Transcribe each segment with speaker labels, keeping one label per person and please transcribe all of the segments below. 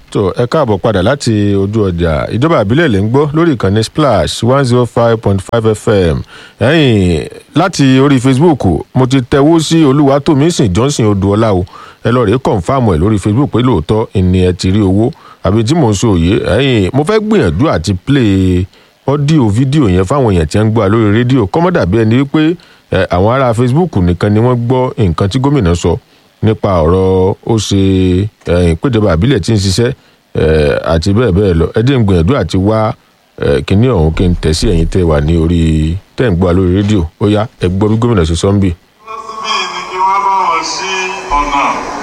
Speaker 1: tó ẹ káàbọ̀ padà láti ojú ọjà ìjọba àbílẹ̀ lè ń gbọ́ lórí ìkànnì splash one zero five point five fm ẹ̀yìn láti orí facebook mo ti tẹ̀wó sí olúwatómísìn johnson odúọlá o ẹ lọ rèé kọ̀ǹfàmù ẹ̀ lórí facebook pé lóòótọ́ ìní ẹ ti rí owó àbí tí mò ń sọ òye ẹ̀yìn mo fẹ́ gbìyànjú àti play ọ́díò fídíò yẹn fáwọn èèyàn tí wọ́n ń gbọ́ lórí rédíò kọ́mọ́dà bí ẹni wípé àwọn ará facebook nìkan ni wọ́n gbọ́ nǹkan tí gómìnà sọ nípa ọ̀rọ̀ ó ṣe ìpéjọba àbílẹ̀ tí ń ṣiṣẹ́ àti bẹ́ẹ̀ bẹ́ẹ̀ lọ ẹ jẹ́ ń gbìyànjú àti wá kínní ọ̀hún kí n tẹ̀ sí ẹ̀yìn tẹ́ wà ní orí tẹ́ ń gbọ́ lórí rédíò ó yá ẹ gbọ́ bí gómìnà ṣe sọ ń bì.
Speaker 2: síbí ni kí wọ́n bá wọn sí ọ̀nà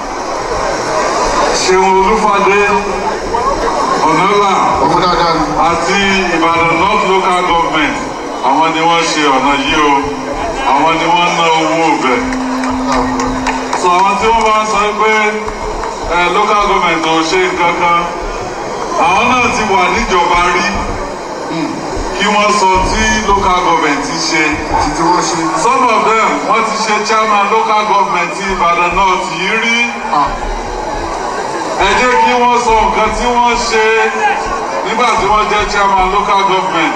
Speaker 2: ṣeun olúfadé ọ̀nàlà
Speaker 3: ọmọ dáadáa ni.
Speaker 2: àti ìbàdàn north local government àwọn ni wọ́n ṣe ọ̀nà yìí o àwọn ni wọ́n ná owó ọbẹ̀ sọ àwọn tí wọ́n bá ń sọ pé ẹ local government ò ṣe nǹkan kan àwọn náà ti wà níjọba rí kí wọ́n sọ tí local government ti ṣe
Speaker 3: títí wọ́n ṣe.
Speaker 2: some of them wọ́n ti ṣe chairman local government ti ìbàdàn north yìí rí ẹ jẹ́ kí wọ́n sọ nǹkan tí wọ́n ṣe nígbà tí wọ́n jẹ́ chairman local government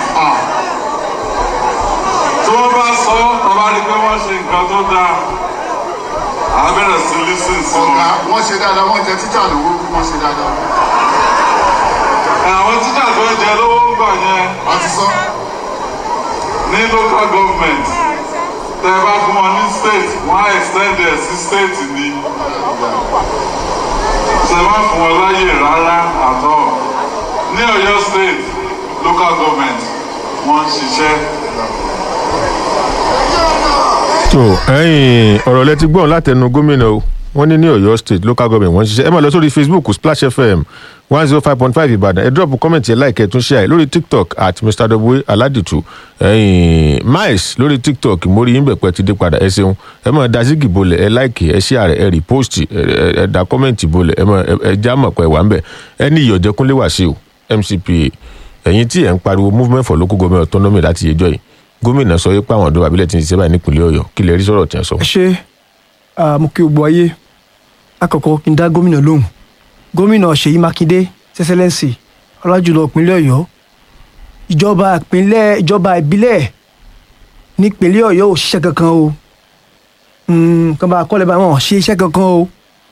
Speaker 2: tí wọ́n bá sọ tọ́ba rí pé wọ́n ṣe nǹkan tó dáa á bẹ̀rẹ̀ sí lísìn sí wọn.
Speaker 3: ọ̀gá wọ́n ṣe dáadáa wọ́n jẹ títà lówó wọ́n ṣe dáadáa.
Speaker 2: àwọn títà tó ń jẹ lówó ń gbà yẹn
Speaker 3: a ti sọ.
Speaker 2: ní local government tẹ bá fún wọn ní state wọn á extend ẹ sí state ni ṣe má fún wọn láyè rárá àtọ ní ọ̀yọ́ state local government wọn ń ṣiṣẹ́.
Speaker 1: tó ẹ̀yìn ọ̀rọ̀ lẹ ti gbọ́n látẹnu gómìnà o wọ́n ní ní ọ̀yọ́ state local government wọ́n ń ṣiṣẹ́ ẹ máa lọ sórí facebook splash fm one zero five point five ìbàdàn ẹ drop comment yẹn láìkẹ́ ẹ tún ṣe àì lórí tiktok at mr w aladitu ẹ̀yìn miles lórí tiktok mórí yín bẹ̀pẹ̀ ti dé padà ẹ ṣeun ẹ máa da zigi bolẹ̀ ẹ láìkì ẹ ṣí àrẹ ẹ repost ẹ ẹ da comment bolẹ̀ ẹ máa ẹ já mọ̀ pé wà ń bẹ̀ ẹ ní ìyọ̀jẹ̀kúnlé wàṣíù mcpa ẹ̀yin tí ẹ̀ ń pariwo movement for local government autonomy láti yẹjọ́ yìí gómìnà sọ wípé àwọn ọ̀dọ́ abilẹ̀ ti ń ṣiṣẹ́ báyìí nípìnlẹ̀ ọ̀yọ́ kí lè rí sọ̀rọ̀ tí wọ́n sọ.
Speaker 4: ẹ ṣe ah, mo kí gbogbo ayé àkọ́kọ́ kí n dá gómìnà lóhùn gómìnà ṣèyí mákindé sẹsẹlẹǹsì ọlájùlọ ìpínlẹ̀ ọ̀yọ́ ìjọba ìpínlẹ̀ ìjọba ìbílẹ̀ nípínlẹ̀ ọ̀yọ́ ò ṣiṣẹ́ kankan o Mm, kan bá kọ́lẹ̀ bá wọn ò ṣe iṣẹ́ kankan o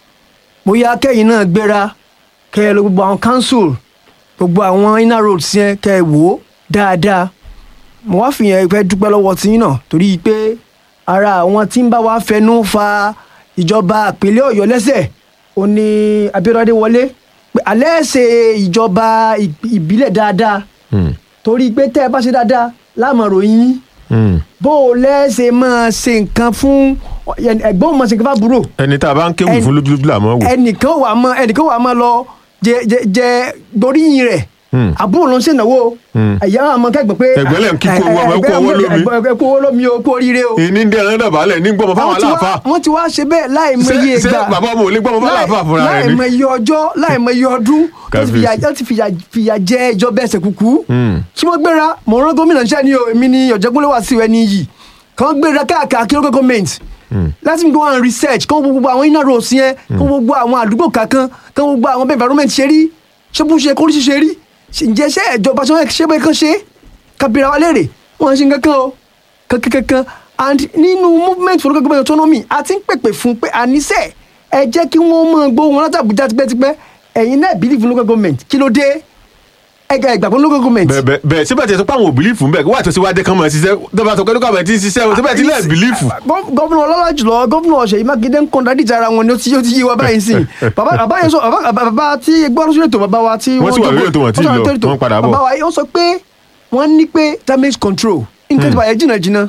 Speaker 4: bóyá kẹ́yìn náà gbéra kẹ́ ẹ lọ gbogbo àwọn council gbogbo àwọn inner roads yẹn kẹ́ ẹ wò ó dáadáa mo wá fìyẹn fẹ́ dúpẹ́ lọ́wọ́ tí yín náà torí pé ara àwọn tí ń bá wa fẹnu fa ìjọba ìpínlẹ̀ ọ̀yọ́ lẹ́sẹ̀ ó ní abíọ́dé wọlé pé alẹ́ ṣe ìjọba ìp- ìbílẹ̀ dáadáa torí pé tẹ́ ẹ bá ṣe dáadáa láàmú ròyìn yín
Speaker 1: Hmm.
Speaker 4: bó o lẹ́sẹ̀ máa ṣe nǹkan fún ẹ̀gbọ́n máa ṣe nǹkan fábúrò
Speaker 1: ẹni tá a bá ń kéwì
Speaker 4: Ẹni-
Speaker 1: fún lójúlójú làmọ́ wò.
Speaker 4: ẹnìkan wà mọ ẹnìkan wà mọ lọ jẹ jẹ jẹ gboríyìn rẹ
Speaker 1: Hmm.
Speaker 4: àbúrò ló ń ṣèǹnáwó
Speaker 1: Hmm.
Speaker 4: ẹ̀yà àmọ́ kẹ́gbẹ́ pé
Speaker 1: Ẹ̀gbẹ́ lẹ̀ ń kíkó owó ọmọ, ẹ kú owó lómi.
Speaker 4: ẹ kú owó lómi o kú oríire o.
Speaker 1: ìní ń dẹ́rẹ́ dàbálẹ̀ ní gbọ́mọ fáwọn
Speaker 4: Wọ́n ti wá-
Speaker 1: aláàfáà.
Speaker 4: wọ́n ti wá ṣe bẹ́ẹ̀ láì mọ
Speaker 1: Ṣé-
Speaker 4: iye
Speaker 1: ṣé
Speaker 4: ìgbà
Speaker 1: bàbá ọmọ ò lè gbọ́mọ fún aláàfáà fúnra rẹ̀
Speaker 4: láì
Speaker 1: ni?
Speaker 4: mọ iye ọjọ́ láì mọ iye ọdún tó ti fìyà-
Speaker 1: Kábíyèsí.
Speaker 4: tó ti fìyà- fìyà jẹ ìjọba ẹsẹ̀ kúkú.
Speaker 1: Hmm.
Speaker 4: tí wọ́n gbéra mọ̀ rán gómìnà iṣẹ́ ni o èmi ni ọ̀jẹ̀gbọ́n wá sí ẹni yìí kàn gbéra káàkiri local government láti go and research kàn wo gbogbo àwọn inner roads yẹn kàn wo gbogbo àwọn àdúgbò kankan kàn wo gbogbo àwọn bẹ́ẹ̀ environment ṣe rí ṣé bó ṣe kórìí ṣe rí Ṣé- ǹjẹ́ ṣé ìjọba ṣe wọ́n ṣe bẹ́ẹ̀ kàn ṣe kábíra wa léèrè wọ́n ṣe kankan o kankan kankan and nínú movement for local government autonomy a ti ń pèpè fún pé àníṣe ẹ jẹ́ kí wọ́n mọ̀ gbó wọn láti Àbújá tipẹ́tipẹ́ ẹ̀yin náà believe in local government kí ló dé ẹ̀ka ìgbàgbọ́ local government
Speaker 1: bẹ́ẹ̀ bẹ́ẹ̀ bẹ́ẹ̀ síbẹ̀ tí ẹ sọ pé àwọn ò bìlífù ń bẹ̀ wá tó ṣe wá dé kán mọ̀ ẹ́ ṣiṣẹ́ tó bá sọ pé lókàwé tí ń ṣiṣẹ́ o síbẹ̀ tí lẹ́ẹ̀ bìlífù.
Speaker 4: Gọ́- gómìnà ọlọ́lá jùlọ gómìnà Ṣèyí Mákindé ń kọ́ńdà díjà ara wọn ni ó ti ó ti yé wa báyìí sìn bàbá bàbá yẹn sọ bàbá bàbá tí gbọ́dọ̀ sórí ètò bàbá wa tí
Speaker 1: Wọ́n sì wà
Speaker 4: jókòó-
Speaker 1: lórí ètò wọn tí ì
Speaker 4: wọ́n sì wà
Speaker 1: lọ,
Speaker 4: lórí ètò.
Speaker 1: wọ́n padà bọ̀.
Speaker 4: bàbá wa yóò sọ pé wọ́n ní pé damage control nǹkan tí bàyẹ̀ jìnnà jìnnà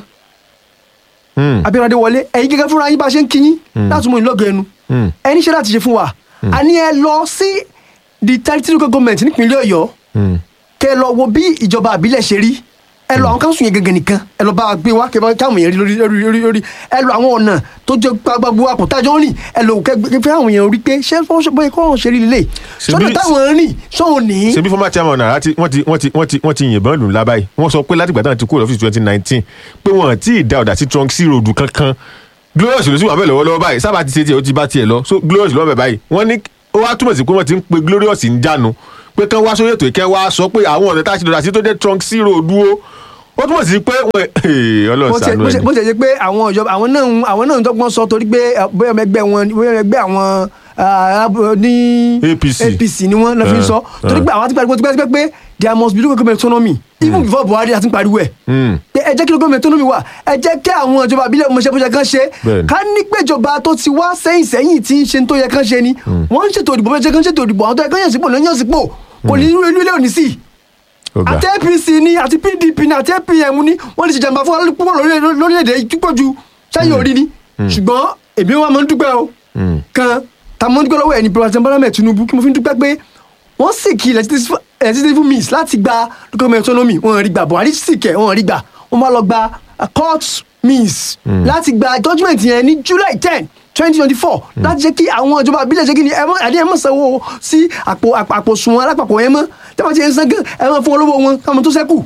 Speaker 1: Hmm.
Speaker 4: Abíọ́lá wọlé ẹ̀yin gẹ́gẹ́ fúnra yín bá ṣe ń kíyín láti mú ìlọ́gọ̀ ẹnu
Speaker 1: Hmm.
Speaker 4: ẹni ṣe láti ṣe fún wa a ní ẹ lọ sí the thirty local government nípínlẹ̀ Ọ̀yọ́
Speaker 1: Hmm.
Speaker 4: kẹ lọ wo bí ìjọba àbílẹ̀ ṣe rí ẹ lọ àwọn káńsù yẹn gẹ́gẹ́ nìkan ẹ lọ bá a gbé wá kẹ bá káwọn yẹn rí lórí lórí lórí lórí ẹ lọ àwọn ọ̀nà tó jẹ gbogbo àpòtájọ́ rìn ẹ lọ kẹ gbé fẹ́ àwọn yẹn rí pé ṣé wọ́n ṣe bóyá kọ́ wọn ṣe rí lélẹ̀
Speaker 1: Ṣebí-
Speaker 4: sọ́dọ̀ táwọn rìn sọ́hun ní.
Speaker 1: ṣebí former chairman náà ti wọ́n ti wọ́n ti wọ́n ti wọ́n ti yìnbọn lù ńlá báyìí wọ́n sọ pé látìgbà táwọn ti kúrò lọ́fíìsì twenty nineteen pé wọ́n ti da ọ̀dà sí trunk sí ròdù kankan glorious ló sì wà bẹ́ẹ̀ lọ́wọ́lọ́wọ́ báyìí sábà ti ṣe tiẹ̀ ó ti bá tiẹ̀ lọ so glorious lọ́wọ́ bẹ̀ báyìí wọ́n ní ó wá túmọ̀ sí pé wọ́n ti ń pe glorious ń jánu pé kán wá sórí ètò ìkẹ́ wá sọ pé àwọn ọ̀nà tá a ti dọ̀dà sí tó jẹ́ trunk zero dúró ó túmọ̀ sí pé wọ́n ọlọ́run
Speaker 4: bó ṣe-
Speaker 1: ṣàánú
Speaker 4: bó ṣe-
Speaker 1: ẹni
Speaker 4: bó ṣe jẹ́ pé àwọn ìjọba àwọn náà ń- àwọn náà ń dọ́gbọ́n sọ torí pé eh, bóyá ọmọ ẹgbẹ́ wọn bóyá ọmọ ẹgbẹ́ àwọn ah, abo- ní
Speaker 1: APC.
Speaker 4: APC ni wọ́n náà fi ń sọ
Speaker 1: Eh,
Speaker 4: torí
Speaker 1: eh.
Speaker 4: pé àwọn ti pariwo tipẹ́tipẹ́ pé there must be local government autonomy even before Buhari àti pariwo ẹ̀
Speaker 1: Mm.
Speaker 4: pé ẹ jẹ́ kí local government autonomy wà ẹ jẹ́ kí àwọn ìjọba àbílẹ̀ ọmọọṣẹ́ bó ṣe kán ṣe
Speaker 1: Bẹ́ẹ̀ni.
Speaker 4: ká ní pé ìjọba tó ti wá sẹ́yìn sẹ́yìn tí ń ṣe tó yẹ kán ṣe ni wọ́n ń ṣètò ìdìbò bó ṣe kán ṣètò ìdìbò àwọn tó yẹ kán yàn sípò náà yàn sípò kò ní irú ilé òní sí i
Speaker 1: ọ̀gá
Speaker 4: àti apc ni àti pdp ni àti apm ni wọ́n ti ṣèjàmbá fún wa púpọ̀ lórílẹ̀- lórílẹ̀‐èdè yìí púpọ̀ ju sẹ́yìn orí ni ṣùgbọ́n èmi wa máa ń dúpẹ́ o kan ta máa ń dúpẹ́ lọ́wọ́ ẹni president Bola Ahmed Tinubu kí mo fi ń dúpẹ́ pé wọ́n sì kí legislative means láti gba document autonomy wọ́n rí gbà Buhari sì kẹ̀ wọ́n rí gbà wọ́n máa lọ gba uh, court means láti gba judgement yẹn ní July ten twenty twenty four láti jẹ́ kí àwọn ìjọba àbílẹ̀ ṣe kí ni ẹ mọ́ àdéhùn mọ́ sanwó sí àpò àpò àpò sùnwọ̀n alápapọ̀ yẹn mọ́ tẹ́wọ́n ti ń san gan ẹ máa fún wọn lówó wọn káwọn tó sẹ́kù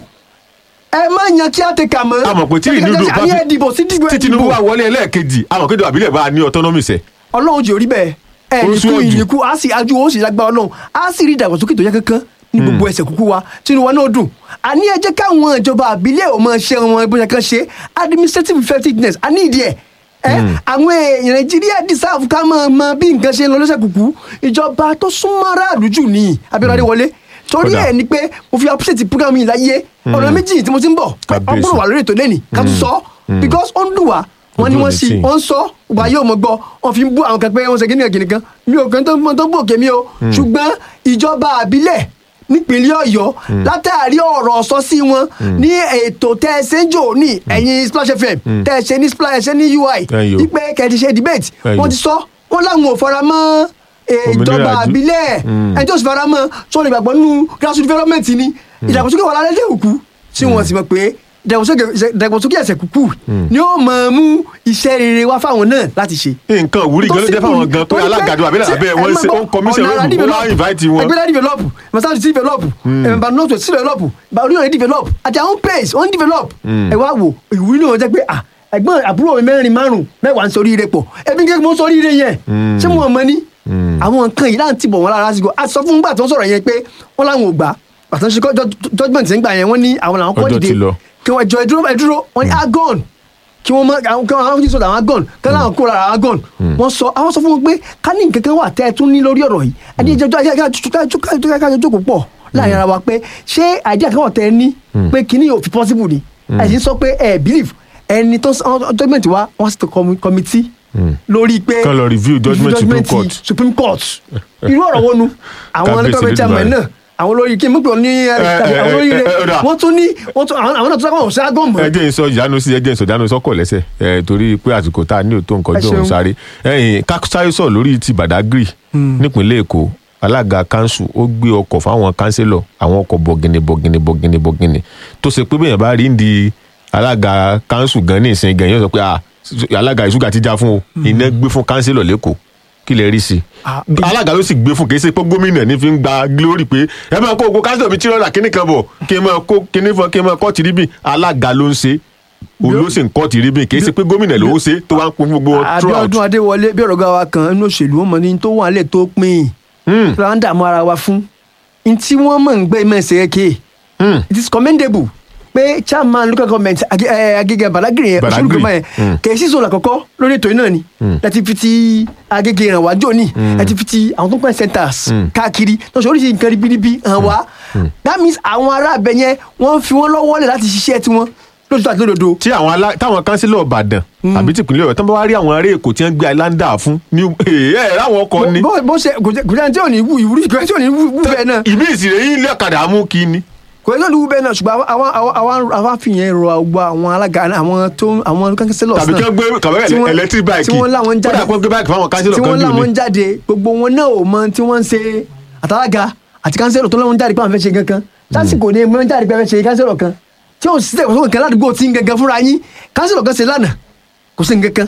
Speaker 4: ẹ má yan kí á tẹ kà mọ́
Speaker 1: a mọ̀ pé tí ìdúdú bá
Speaker 4: àní ẹ dìbò sí dìbò ẹ
Speaker 1: tí Tinubu
Speaker 4: dìbò
Speaker 1: wà wọlé ẹlẹ́ẹ̀kejì àwọn kéde àbílẹ̀ bá a ní autonomy sẹ̀
Speaker 4: ọlọ́run jẹ́ orí bẹ́ẹ̀ ẹ
Speaker 1: Ó
Speaker 4: nìkú
Speaker 1: sún òjò.
Speaker 4: ìnìkú á sì ajú ó sì lágbára ọlọ́run á sì rí ìdàgbàsókè tó yẹ kankan ní gbogbo ẹsẹ̀ kúkú wa tínú wa náà dùn àní ẹ jẹ́ káwọn ìjọba àbílẹ̀ ò máa ṣe wọn bó ṣe kàn ṣe administrative effectiveness a ní ìdí ẹ̀ ẹ àwọn èèyàn nàìjíríà deserve ká máa mọ bí nǹkan ṣe ń lọ lọ́sẹ̀ kúkú ìjọba tó súnmọ́ aráàlú jù ní Abíọ́lá Adéwọlé torí
Speaker 1: Kódà.
Speaker 4: ẹ̀ ni pé mo fi appreciate program yìí láyé ọ̀nà méjì tí mo ti ń bọ̀
Speaker 1: Kábíyèsí.
Speaker 4: ọgbọ́n wà lórí ètò lẹ́nì ká tún sọ because ó ń dùn wá wọ́n ní
Speaker 1: Ojú ò
Speaker 4: wọ́n
Speaker 1: ní
Speaker 4: sì
Speaker 1: tì.
Speaker 4: wọ́n ń sọ wà yóò mọ̀ gbọ́ wọ́n fi ń bú àwọn kan pé wọ́n ṣe kíni kan kan mi ò kàn tó mọ tó gbòkè mi o ṣùgbọ́n ìjọba àbílẹ̀ nípínlẹ̀ Ọ̀yọ́ látàrí ọ̀rọ̀ sọ sí wọn ní ètò tẹ́ ẹ ṣe ń jò ní ẹ̀yìn Splash FM tẹ́ ẹ ṣe ní Splash ẹ ṣe ní UI
Speaker 1: Ẹ̀yọ̀.
Speaker 4: wípé kẹ́ ẹ ti ṣe debate
Speaker 1: Ẹ̀yọ̀.
Speaker 4: wọ́n ti sọ wọ́n láwọn ò fara mọ́ eh,
Speaker 1: Òmìnira
Speaker 4: ìjọba
Speaker 1: àjú-
Speaker 4: àbílẹ̀
Speaker 1: Mm.
Speaker 4: ẹni tó sì fara mọ́ sọ̀rọ̀ ìgbàgbọ́ nínú grassroots development ni ìdàgbàsókè wà lálẹ́ òkú tí wọ́n sì mọ̀ pé ìdàgbàsókè ìdàgbàsókè ẹsẹ̀ kúkú ni ó máa mú iṣẹ́ rere wá fáwọn náà láti ṣe.
Speaker 1: nǹkan òwúrí gan ló jẹ́ fáwọn gan pé alágàdo àbílẹ̀ àbẹ́ wọn ṣe ó ń commission lóògùn ó wá invite wọn.
Speaker 4: ẹgbẹ́lá develop masaju ti develop ẹ̀mbà north west ti develop bàálù yẹn develop àti àwọn pace wọ́n develop ẹ wá wò ìwúrí náà jẹ́ pé ah ẹ̀gbọ́n àbúrò mi mẹ́rin márùn mẹ́wàá ń sọrí ire pọ̀ ẹbí kékeré mo sọrí ire yẹn ṣé mo mọ ní àwọn nǹkan yìí láǹtì bọ̀ wọ́n lára lásìkò a sọ fún gbà tó ń sọ̀rọ̀ yẹn pé wọ́n láwọn ò gbà àtàn ṣe kọ́ judgement ń gbà yẹn wọ́n ní àwọn làwọn kọ́
Speaker 1: Ọjọ́
Speaker 4: dìde
Speaker 1: ti lọ.
Speaker 4: kí wọ́n jọ ẹ dúró ẹ dúró wọ́n ní agon kí wọ́n mọ àwọn kí wọ́n sọ̀rọ̀ àwọn agon kí wọ́n láwọn kó lára agon wọ́n sọ àwọn sọ fún wọn pé ká ní nǹkan kan wà tẹ́ ẹ tún ní lórí ọ̀rọ̀ yìí ẹni ìjọba kájọ jókòó pọ̀ láàrin ara wa pé ṣé àìdíà kan wà tẹ́ ẹ ní pé kíní yóò fi possible ni ẹ sì ń sọ pé ẹ believe ẹni tó judgement wa wọ́n sì tó committee lórí pé
Speaker 1: Kán lọ review judgement Supreme Court.
Speaker 4: Supreme Court irú ọ̀rọ̀ wo nu àwọn
Speaker 1: Kábíyèsí
Speaker 4: ẹlẹ́gbẹ̀rẹ̀ chairman
Speaker 1: Elédùmarè.
Speaker 4: náà àwọn olórí kí n mú pé ní àwọn olórí rẹ
Speaker 1: ẹ, ẹ, ọ̀dà.
Speaker 4: wọ́n tún ní wọ́n tún àwọn àwọn náà tún sábà wọ́n ságọ́ mọ́
Speaker 1: ẹ jẹ́ n sọ ìyanu sí ẹ jẹ́ n sọ ìyanu sọ́kọ̀ lẹ́sẹ̀ ẹ torí pé àsìkò tá a ní òtó nǹkan
Speaker 4: Ẹ
Speaker 1: jọ òun
Speaker 4: ṣeun.
Speaker 1: sáré ẹyìn kásáyé sọ lórí ti Badagry nípínlẹ̀ Èkó alága kanṣu ó gbé ọkọ̀ fáwọn kánsílọ̀ àwọn ọkọ̀ bọ̀gìnì bọ̀gìnì bọ̀gìnì bọ̀gìnì tó ṣe pé bẹ́ẹ̀ bá rí ń di alága kanṣu gan ní ìsìn gan yóò sọ pé ah alága ìṣúgà ti já fún o iná gbé fún kánsílọ̀ lẹ́kọ̀ọ́ kí lè rí sí i
Speaker 4: Ah, bí-
Speaker 1: alága ló sì gbé fún kì í ṣe pé gómìnà ní fi ń gba glory pé ẹ máa kó ogun kánsílọ̀ mi tí rọ́ọ̀lá kíní kan bọ̀ kí n máa kó kíní fún kí n máa kọ́ tìrí bì alága ló ń ṣe òun ló sì ń kọ́ tìrí bì kì í ṣe pé gómìnà ló ń ṣe tó wá ń pín fún gbogbo wọn throughout.
Speaker 4: Abíọ́dún Adéwọlé bí ọ̀rọ̀ ga wa kan inú òṣèlú wọn mọ ní tó wà lẹ̀ tó pin
Speaker 1: Hmm.
Speaker 4: tó ń dààmú ara wa fún n tí wọ́n mọ̀ ń gbé mẹ́sẹ̀ kéè
Speaker 1: Hmm.
Speaker 4: it is commendable pé chairman local government Age- eh, Agége Badagry yẹn
Speaker 1: Badagry.
Speaker 4: òṣèlú gbọmọ yẹn
Speaker 1: Mm.
Speaker 4: kì í sí sọ̀rọ̀ àkọ́kọ́ lórí ètò yìí náà ni láti fi ti Agége ràn wá jóni láti fi ti àwọn tó ń pẹ́ centers káàkiri lọ́sọ̀ oríṣi nǹkan ribiribi hàn wá that means àwọn ará abẹ yẹn wọ́n fi wọ́n lọ́wọ́ lẹ̀ láti ṣiṣẹ́ tiwọn lóṣù àti lódodo
Speaker 1: tí àwọn alá táwọn kánsílọ̀ Ìbàdàn àbí tìpínlẹ̀ Ọ̀yọ́ tó ń bá wá rí àwọn ará Èkó tí wọ́n gbé aláǹdà fún ní ẹ ẹ ráwọn ọkọ ni
Speaker 4: bó bó ṣe kò jẹ́ kò jẹ́ tí ò ní wú ìwúrí kò jẹ́ tí ò ní wú wú bẹ́ẹ̀ náà
Speaker 1: ìbí ìsìrè yín ilé ọ̀kadà mú kí ni.
Speaker 4: kò jẹ́ tí ò ní wú bẹ́ẹ̀ náà ṣùgbọ́n àwọn àwọn àwọn àwọn fìyẹn rọ àgbà àwọn alága àwọn tó àwọn kánsílọ̀
Speaker 1: tàbí kí wọ́n gbé kàwé
Speaker 4: tí wọ́n-
Speaker 1: electric bike
Speaker 4: tí wọ́n láwọn ń jáde
Speaker 1: kódà kí wọ́n gbé bike fáwọn kánsílọ̀
Speaker 4: tí
Speaker 1: kan
Speaker 4: wọ́n
Speaker 1: jù
Speaker 4: láwọn
Speaker 1: ní.
Speaker 4: ń jáde gbogbo wọn náà ò mọ tí wọ́n ń ṣe àtàlága àti kánsílọ̀ tó láwọn ń jáde pé àwọn fẹ́ ṣe kankan lásìkò ní ẹgbẹ́ ń jáde pé àwọn fẹ́ ṣe kánsílọ̀ kan tí ò sí ẹ̀kọ́ kan ládùúgbò tí ń gangan fúnra yín kánsílọ̀ kan ṣe lánàá kò sí nǹkan kan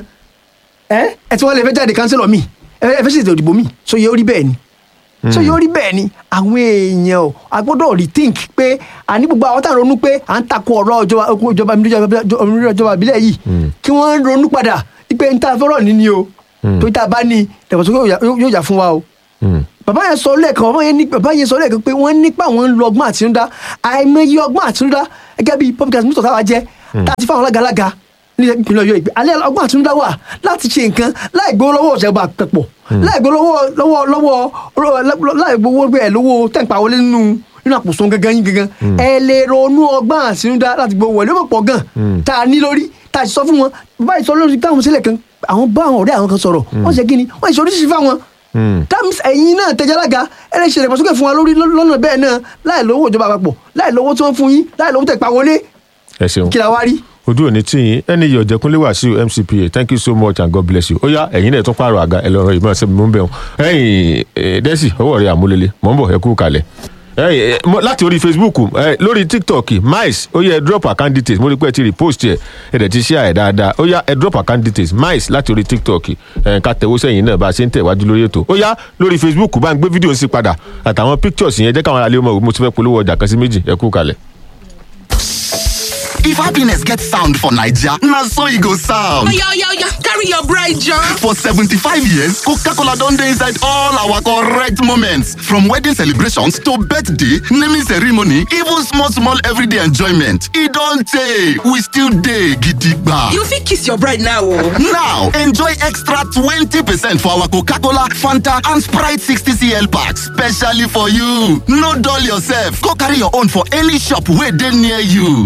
Speaker 4: ẹ ẹ tí wọ́n lè fẹ́ jáde kánsílọ̀ mi ẹ fẹ́ ṣètò ìdìbò mi so yẹ orí bẹ́ẹ̀ ni so yóò rí bẹ́ẹ̀ ni àwọn èèyàn ò a gbọ́dọ̀ rethink pé àní gbogbo àwọn táwọn ronú pé à ń takò ọ̀rọ̀ ìjọba ìjọba ìjọba ìjọba ìbílẹ̀ yìí kí wọ́n ronú padà pé n ta fẹ́ràn ní ni o tó tá a bá ní ìdàgbàsókè yóò yà- yóò yà fún wa o bàbá yẹn sọ lẹ́ẹ̀kan bàbá yẹn ní bàbá yẹn sọ lẹ́ẹ̀kan pé wọ́n nípa àwọn ń lo ọgbọ́n àtinúdá àìmọye ọgbọ́n àtinúdá gẹ́gẹ́ bí public administrator táwa jẹ́ láti fáwọn alágalaga ní ìpínlẹ̀ ọ̀yọ́ ìgbé alẹ́ ọgbọ́n àtinúdá wà láti ṣe nǹkan láì gbowó lọ́wọ́ ìjọba àpapọ̀ láì gbowó lọ́wọ́ lọ́wọ́ lọ́wọ́ láì gbowó bẹ́ẹ̀ lọ́wọ́ tẹ̀ǹpà wọlé nínú nínú àpòsùn gangan yín gangan ẹ lè ronú ọgbọ́n àtinúdá láti gbowó wọlé ó pọ̀ gan tá a ní lórí tá a sọ fún wọn bàbá yìí sọ lórí táwọn sílẹ̀ kan àwọn bá àwọn ọ̀rẹ́ àwọn kan sọ̀rọ̀ wọ́n ṣe kí ni wọ́n ṣe oríṣiríṣi fáwọn tams ẹ̀yin náà tẹ̀jálága ẹ lè ṣe ìdàgbàsókè fún wa lórí lọ́nà bẹ́ẹ̀ náà láì lówó ìjọba àpapọ̀ láì lówó tí wọ́n fún yín láì lówó tẹ̀ pa wọlé
Speaker 1: ẹ ṣeun
Speaker 4: kí la wá rí.
Speaker 1: ojú òní tí yín ẹni yìí ọ̀jẹ̀kúnlé wàsíù mcpa thank you so much and god bless you ó yá ẹ̀yin náà tún pààrọ̀ àga ẹlọ́run ìmọ̀ ẹ̀sẹ̀ mú bẹ́ẹ̀ ẹ̀yìn dẹ́sì ọwọ́ rẹ̀ àmúlélẹ̀ mọ̀ ń bọ̀ ẹ kú kalẹ̀ ẹ̀yìn láti orí facebook ẹ lórí tiktok mice ó yẹ ẹ drop account details mo rí pé ẹ ti repost ẹ ẹ dẹ̀ ti share ẹ dáadáa ó yá ẹ drop account details mice láti orí tiktok ẹ ká tẹ̀wó sẹ́yìn náà bá a ṣe ń tẹ̀wájú lórí ètò ó yá lórí facebook bá ń gbé fídíò sí padà àtàwọn pictures yẹn jẹ́ káwọn aráàlú mọ̀ mo ti fẹ́ polówó ọjà kan sí méjì ẹ kú kalẹ̀.
Speaker 5: If happiness gets sound for Naija, na so e go sound.
Speaker 6: Oya, oya, oya, carry your bride, John.
Speaker 5: For 75 years, Coca-Cola don dey inside all our correct moments. From wedding celebrations to birthday, naming ceremony, even small small everyday enjoyment. E don tey, we still dey gidigba.
Speaker 6: You fit kiss your bride now o.
Speaker 5: Now, enjoy extra 20% for our Coca-Cola, Fanta and Sprite 60cl packs specially for you. No dull yourself, go carry your own for any shop wey dey near you.